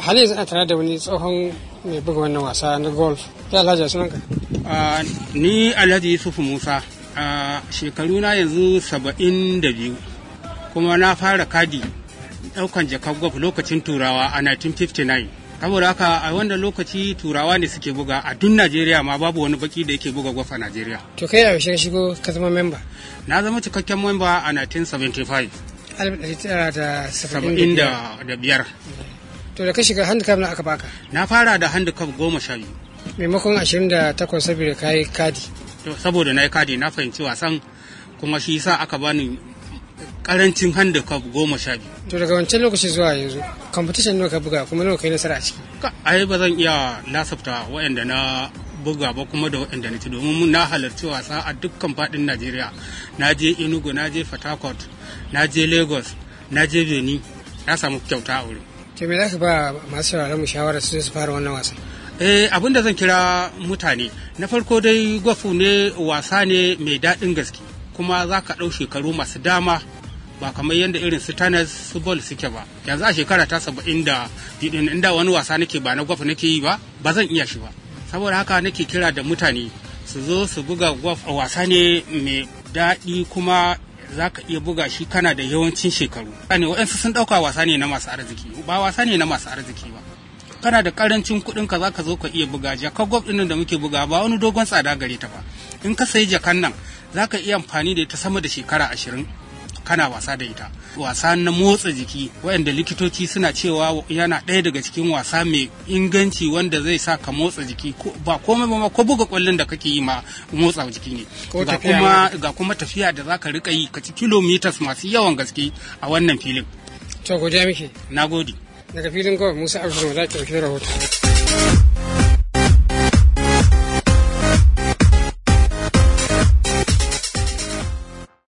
har yanzu ana tare da wani tsohon mai buga wannan wasa na golf ya alhaji sunanka ni alhaji yusuf musa a shekaru na yanzu saba'in da biyu kuma na fara kadi daukan jakar golf lokacin turawa a 1959 saboda haka a wanda lokaci turawa ne suke buga a duk najeriya ma babu wani baki da yake buga golf a najeriya to kai a yaushe shigo ka zama memba na zama cikakken memba a 1975 1975 da biyar to da ka shiga handicap na aka baka na fara da handicap goma sha biyu maimakon 28 saboda ka yi kadi to saboda na yi kadi na fahimci wasan kuma shi sa aka bani karancin handicap goma sha biyu to daga wancan lokaci zuwa yanzu competition nawa ka buga kuma nawa kai nasara a ciki ai ba zan iya lasafta waɗanda na buga ba kuma da waɗanda na ci domin na halarci wasa a dukkan faɗin najeriya na je enugu na je fatakot na je lagos na je benin na samu kyauta a wurin to me za ka ba masu sauraron mu shawara su su fara wannan wasan eh abin da zan kira mutane na farko dai gwafu ne wasa ne mai daɗin gaske kuma za ka ɗau shekaru masu dama ba kamar yadda irin su tennis su ball suke ba yanzu a shekara ta saba'in da inda wani wasa nake ba na gwafu nake yi ba ba zan iya shi ba saboda haka nake kira da mutane su zo su buga gwaf wasa ne mai daɗi kuma za ka iya buga shi kana da yawancin shekaru ne waɗansu sun ɗauka wasa ne na masu arziki ba wasa ne na masu arziki ba kana da karancin kuɗin ka zaka zo ka iya buga jakar gwab ɗin da muke buga ba wani dogon tsada gare ta ba in ka sayi jakan nan zaka iya amfani da ita sama da shekara ashirin kana wasa da ita wasa na motsa jiki waɗanda likitoci suna cewa yana ɗaya daga cikin wasa mai inganci wanda zai sa ka motsa jiki ba komai ba ko buga kwallon da kake yi ma motsa jiki ne ga kuma ga kuma tafiya da zaka rika yi ka ci kilometers masu yawan gaske a wannan filin to godiya muke nagode daga filin kawai musa abdul da ke ɗauki da rahoto